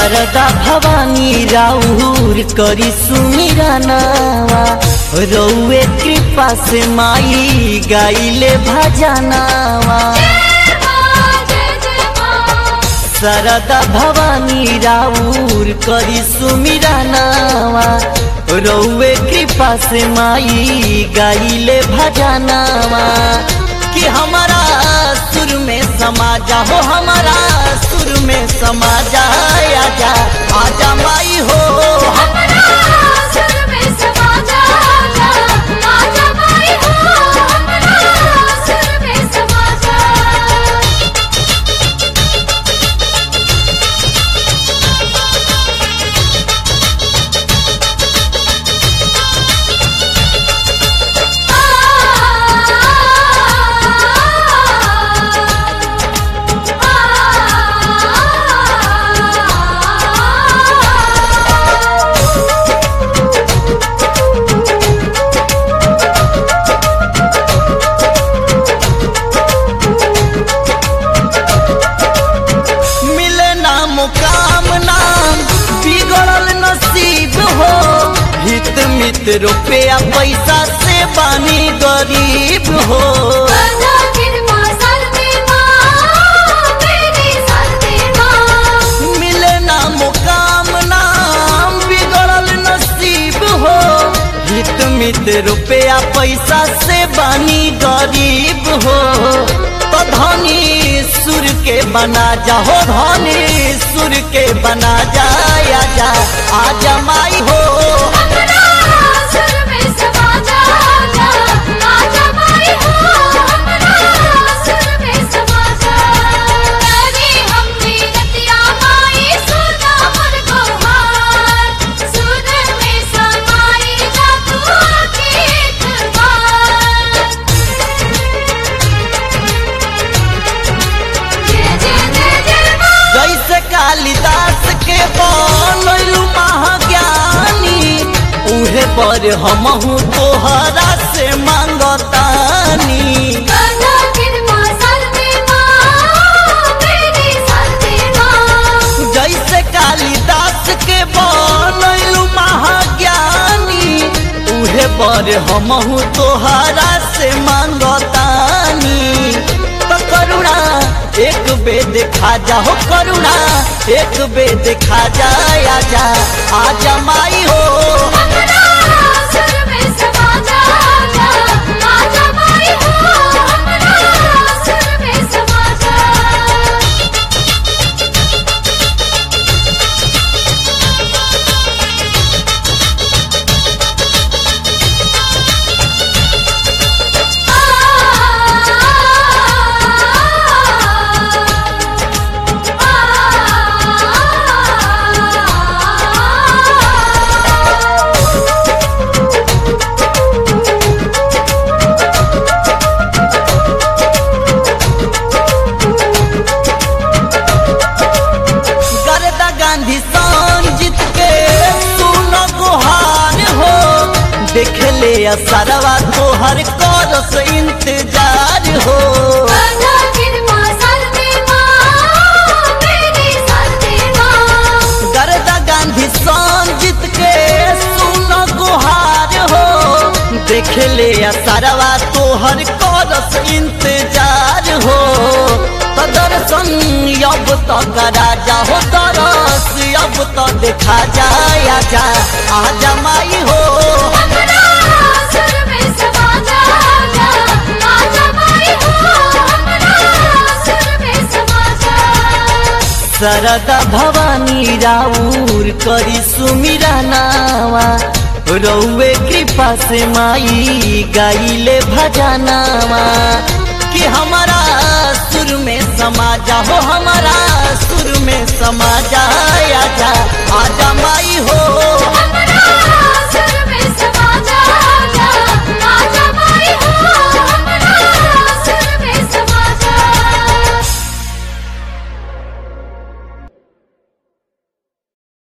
शारदा भवानी राउर करी सुमिरा नावा रउए कृपा से माई गाइले भजनावा शारदा भवानी राउर करी सुमिरा नावा रउए कृपा से माई गाइले भजनावा कि हमारा सुर में समा जा हो हमारा सुर में समा जा आजा आजा माई हो मिले ना मुकाम नाम बिगड़ल नसीब हो हित मित रुपया पैसा से बानी गरीब हो मिले ना मुकाम नाम बिगड़ल नसीब हो हित मित रुपया पैसा से बानी गरीब हो तो धनी सुर के बना जा हो धनी सुर के बना जा आजा आजा माई हो जैसे कालिदास के बनलू महाज्ञानी उहे पर हमहू तोहरा से मांगतानी जैसे कालिदास के बनलू महाज्ञानी उहे पर हमहू तोहरा से मांगतानी तो करुणा एक बे देखा जा हो करुणा एक बे देखा जा आजा आजा माई हो गरदा गांधी संजीत के सुन गुहार हो देख ले असरवा तोहर करस इंतजार हो गरदा गांधी संजीत के सुन गुहार हो देख ले असरवा तोहर करस इंतजार हो तो दर्शन अब तो करा जा हो तरस अब तो देखा जाए आजा आजा माई हो सरदा भवानी राउर करी सुमिरा नावा रउए कृपा से माई गाइले भजनावा कि हमारा सुर में समा जा हो हमारा सुर में समा जा आजा आजा माई हो